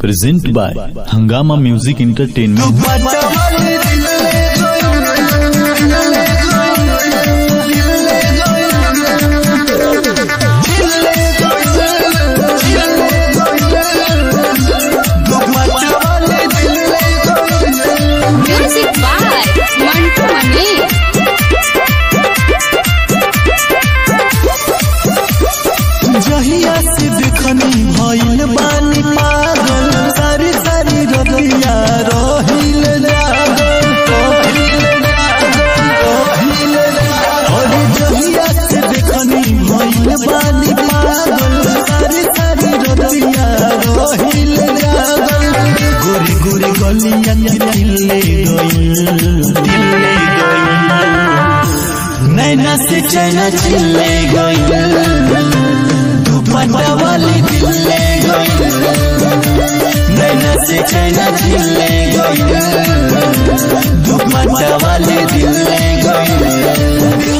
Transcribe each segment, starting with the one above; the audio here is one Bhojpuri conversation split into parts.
Present by Hangama Music Entertainment. Music by Mantu Mani. जहिया से देखनी भइल बानी पागल सारी सारी रतिया रहिल जागल रहिल जागल, रहिल जागल। अरे जहिया से देखनी भइल बानी पागल सारी सारी रतिया रहिल जागल गोरी गोरी गलिया दिले गइल दिले गइल नैना से चैना चिल्ले गइल दुपट्टा वाली दिल्ले गई नैना से चैना चिल्ले गई दुपट्टा वाली दिल्ले गई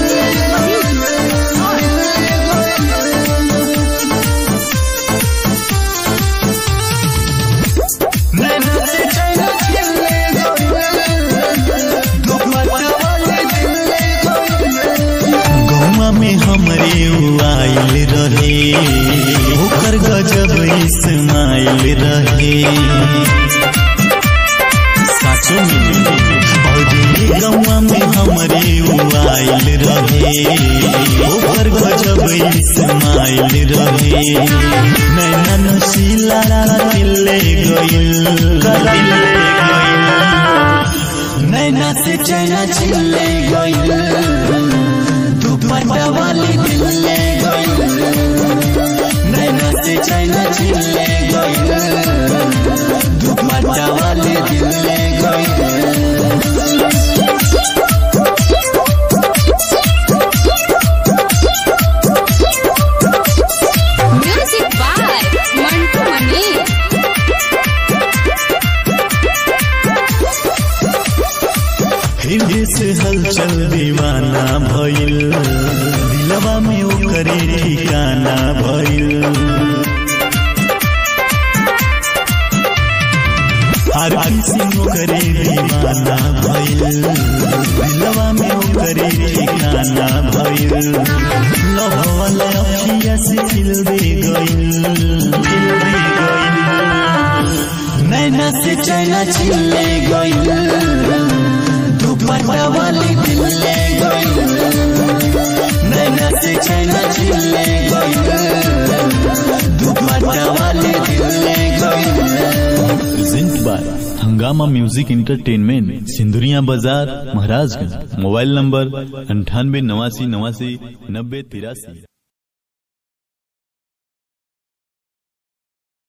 नैना से चैना चिल्ले गई दुपट्टा वाली दिल्ले गई गौवा में हमरे उ आइल रहे ओकर गजब इस्माइल रहे साचो में और गौवा में हमरे उ आइल रहे ओकर गजब इस्माइल रहे नैना नशीला दिले गइल दिले गइल नैना से चैना चिल्ले गइल दुपट्टा वाली दिल्ले गई नैना से चैना चिल्ले गई दुपट्टा वाली दिल्ले गई Music by Mantu Mani. हृदय से हलचल दीवाना भइल दिलवा में ओकरे ठिकाना भइल हर किसी ओकरे दीवाना भइल दिलवा में ओकरे ठिकाना भइल लव वाला अखिया से खिल दे गइल खिल दे गइल नैना से चैना चिल्ले गइल दुपट्टा वाली दिल्ले गई नैना से चैना चिल्ले गई दुपट्टा वाली दिल्ले गई Present by Hangama Music Entertainment. Sindhuria बाजार महाराजगंज मोबाइल नंबर अंठानवे नवासी नवासी नब्बे तिरासी